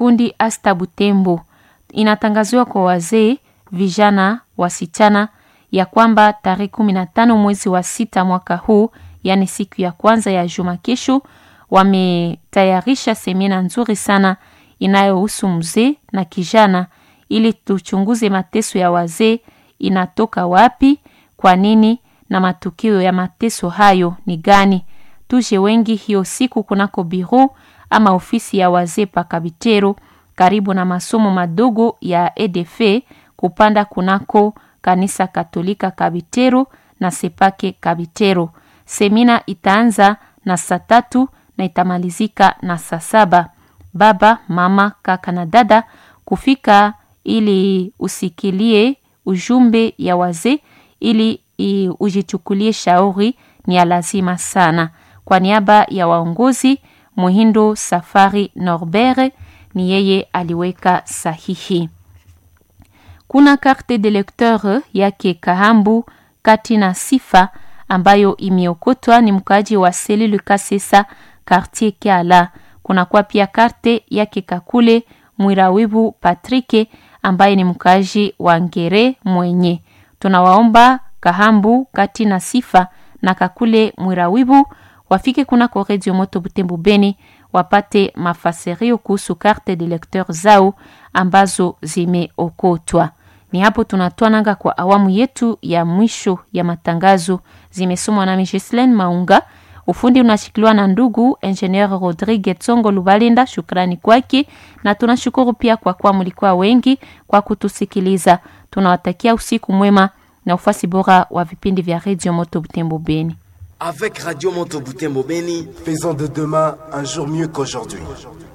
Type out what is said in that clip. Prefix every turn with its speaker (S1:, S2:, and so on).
S1: kundi Asta Butembo. Inatangaziwa kwa wazee, vijana, wasichana ya kwamba tarehe kumi na tano mwezi wa sita mwaka huu, yaani siku ya kwanza ya juma kesho, wametayarisha semina nzuri sana inayohusu mzee na kijana, ili tuchunguze mateso ya wazee inatoka wapi, kwa nini na matukio ya mateso hayo ni gani. Tuje wengi hiyo siku kunako biro ama ofisi ya wazee pa Kabitero, karibu na masomo madogo ya EDF kupanda kunako kanisa Katolika Kabitero na Sepake Kabitero. Semina itaanza na saa tatu na itamalizika na saa saba. Baba, mama, kaka na dada kufika ili usikilie ujumbe ya wazee ili i, ujichukulie shauri ni ya lazima sana. Kwa niaba ya waongozi Muhindo Safari Norbert ni yeye aliweka sahihi. Kuna carte de lecteur yake Kahambu kati na sifa ambayo imeokotwa ni mkaaji wa Selile Kasesa quartier Kiala. Kuna kwa pia karte yake Kakule Mwirawibu Patrike ambaye ni mkaaji wa Ngere mwenye. Tunawaomba Kahambu kati na sifa na Kakule Mwirawibu wafike kunako Radio Moto Butembo Beni wapate mafasirio kuhusu carte de lecteur zao ambazo zimeokotwa. Ni hapo tunatoa nanga kwa awamu yetu ya mwisho ya matangazo. Zimesomwa na Micheline Maunga, ufundi unashikiliwa na ndugu Engineer Rodrigue Tsongo Lubalinda. Shukrani kwake, na tunashukuru pia kwa kuwa mlikuwa wengi kwa kutusikiliza. Tunawatakia usiku mwema na ufasi bora wa vipindi vya Radio Moto Butembo Beni.
S2: Avec Radio Moto Butembo Beni,
S3: faisons de demain un jour mieux qu'aujourd'hui.